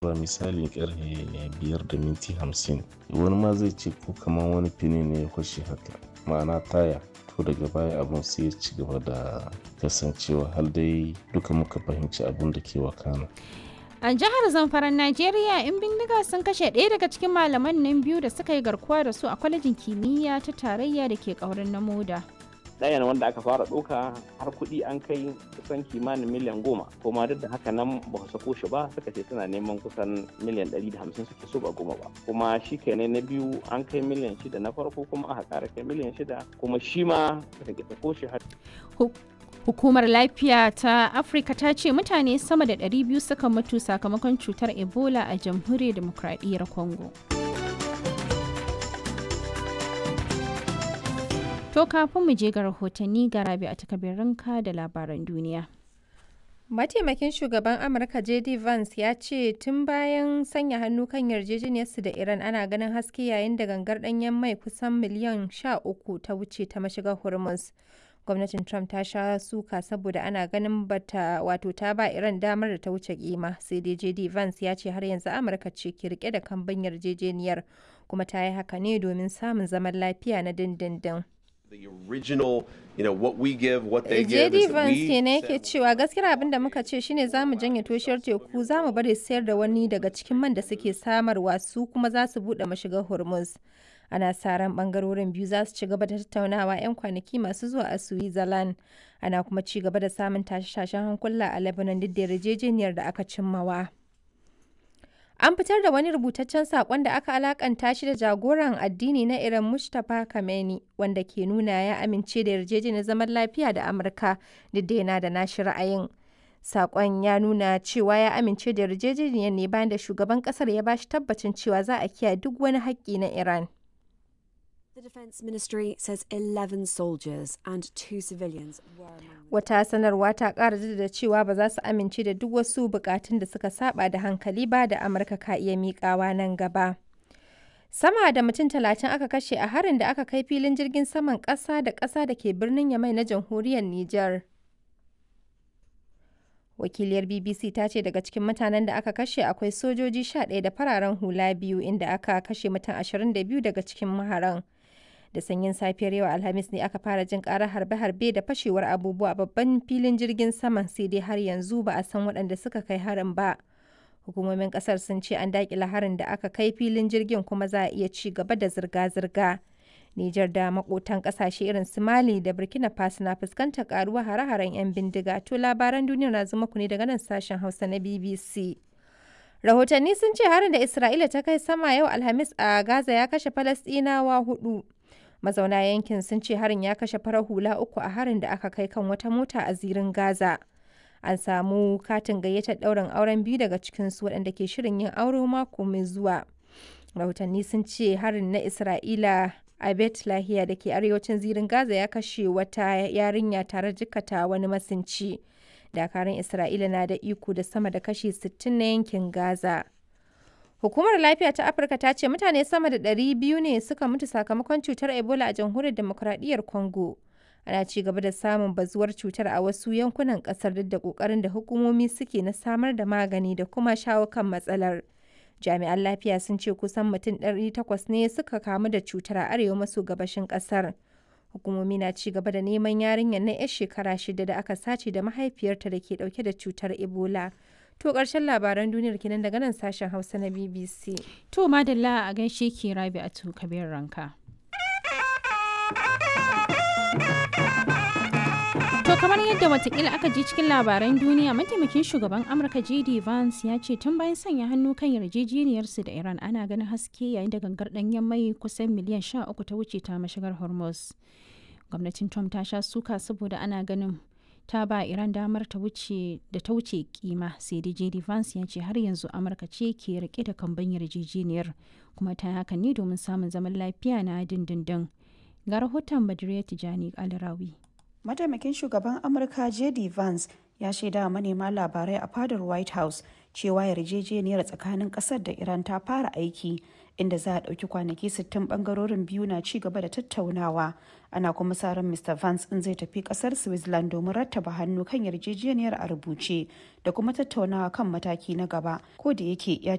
asuba misali karfe biyar da minti hamsin wani ma zai ce ko kamar wani fini ne ya kwashe haka ma'ana taya to daga baya abun sai ya ci gaba da kasancewa har dai duka muka fahimci abun da ke wakana A jihar Zamfaran Najeriya, 'yan bindiga sun kashe ɗaya daga cikin malaman nan biyu da suka yi garkuwa da su a kwalejin kimiyya ta tarayya da ke ƙaurin na moda. ɗayan wanda aka fara ɗauka har kuɗi an kai kusan kimanin miliyan goma kuma duk da haka nan ba su sako shi ba suka ce tana neman kusan miliyan ɗari da hamsin suke so ba goma ba kuma shi kenan na biyu an kai miliyan shida na farko kuma aka ƙara kai miliyan shida kuma shi ma suka ke sako shi har Hukumar lafiya ta Afirka ta ce mutane sama da 200 suka mutu sakamakon cutar Ebola a jamhuriyar demokradiyyar Congo. To kafin mu je ga rahotanni ga rabi a takabirinka da labaran duniya. Mataimakin shugaban Amurka JD Vance ya ce tun bayan sanya hannu kan yarjejeniyarsu da Iran ana ganin haske yayin da gangar ɗanyen mai kusan miliyan 13 ta wuce ta mashigar Hormuz. gwamnatin trump ta sha suka saboda ana ganin bata wato ta ba iran damar da ta wuce kima sai dai jd vance ya ce har yanzu amurka ce ke rike da kamban yarjejeniyar kuma ta yi haka ne domin samun zaman lafiya na dindindin The original, you know, what we give, what they give. jd vance kenan yake cewa gaskiyar abin da muka ce shine za mu janye toshiyar teku za mu bari sayar da wani daga cikin man da suke samarwa su kuma za su buɗe mashigar hormuz ana sa ran bangarorin biyu za su ci gaba da tattaunawa 'yan kwanaki masu zuwa a switzerland ana kuma ci gaba da samun tashe-tashen hankula a lebanon duk da yarjejeniyar da aka cimmawa an fitar da wani rubutaccen saƙon da aka alakanta shi da jagoran addini na iran mustapha kameni wanda ke nuna ya amince da yarjejeniyar zaman lafiya da amurka duk da yana da nashi ra'ayin Sakon ya nuna cewa ya amince da yarjejeniyar ne bayan da shugaban kasar ya bashi tabbacin cewa za a kiyaye duk wani haƙƙi na Iran. The Defence Ministry says 11 soldiers and two civilians were among Wata sanarwa ta ƙara da cewa ba za su amince da duk wasu bukatun da suka saba da hankali ba da Amurka ka iya miƙawa nan gaba. Sama da mutum talatin aka kashe a harin da aka kai filin jirgin saman ƙasa da ƙasa da ke birnin Yamai na jamhuriyar Nijar. Wakiliyar BBC ta ce daga cikin mutanen da aka kashe akwai sojoji 11 da fararen hula biyu inda aka kashe mutum 22 daga cikin maharan. Da sanyin safiyar yau Alhamis ne aka fara jin karar harbe-harbe da fashewar abubuwa babban filin jirgin saman sai dai har yanzu ba a san waɗanda suka kai harin ba. Hukumomin ƙasar sun ce an daƙila harin da aka kai filin jirgin kuma za a iya ci gaba da zirga-zirga. Nijar da makotan kasashe irin su Mali da Burkina Faso na fuskantar karuwa hare-haren 'yan bindiga. To labaran duniya na zuma ku ne daga nan sashen Hausa na BBC. Rahotanni sun ce harin da Isra'ila ta kai sama yau Alhamis a Gaza ya kashe Falasɗinawa hudu. Mazauna yankin sun ce harin ya kashe farar hula uku a harin da aka kai kan wata mota a zirin Gaza. An samu katin gayyatar ɗaurin auren biyu daga cikinsu waɗanda ke shirin yin aure mako mai zuwa. Rahotanni sun ce harin na Isra'ila a Bet Lahiya da ke arewacin zirin Gaza ya kashe wata yarinya tare jikata wani masinci. Dakarun Isra'ila na da iko da sama da kashi 60 na yankin Gaza. Hukumar Lafiya ta Afirka ta ce mutane sama da 200 ne suka mutu sakamakon cutar Ebola a jamhuriyar demokuraɗiyyar Congo. Ana ci gaba da samun bazuwar cutar a wasu yankunan ƙasar duk da ƙoƙarin da hukumomi suke na samar da magani da kuma shawo kan matsalar. jami'an lafiya sun ce kusan mutum 800 ne suka kamu da cutar a arewa maso gabashin kasar hukumomi na ci gaba da neman yarinyar na 'yar shekara shida da aka sace da mahaifiyarta da ke dauke da cutar ebola to karshen labaran duniyar kenan daga nan sashen hausa na bbc To madalla a gaishe ki rabi a kabir ranka. To kamar yadda watakila aka ji cikin labaran duniya mataimakin shugaban Amurka JD Vance ya ce tun bayan sanya hannu kan yarjejeniyarsu da Iran ana ganin haske yayin da gangar ɗanyen mai kusan miliyan 13 ta wuce ta mashigar Hormuz. Gwamnatin Trump ta sha suka saboda ana ganin ta ba Iran damar ta wuce da ta wuce kima sai dai JD Vance ya ce har yanzu Amurka ce ke rike da kamban yarjejeniyar kuma ta haka ne domin samun zaman lafiya na dindindin. Ga rahoton Badriya Tijani Alrawi. mataimakin shugaban amurka jd vance ya shaida manema labarai a fadar white house cewa yarjejeniyar tsakanin kasar da iran ta fara aiki inda za a ɗauki kwanaki 60 bangarorin biyu na ci gaba da tattaunawa ana kuma sa ran mr vance in zai tafi kasar switzerland domin rattaba hannu kan yarjejeniyar a rubuce da kuma tattaunawa kan mataki na gaba ko da yake ya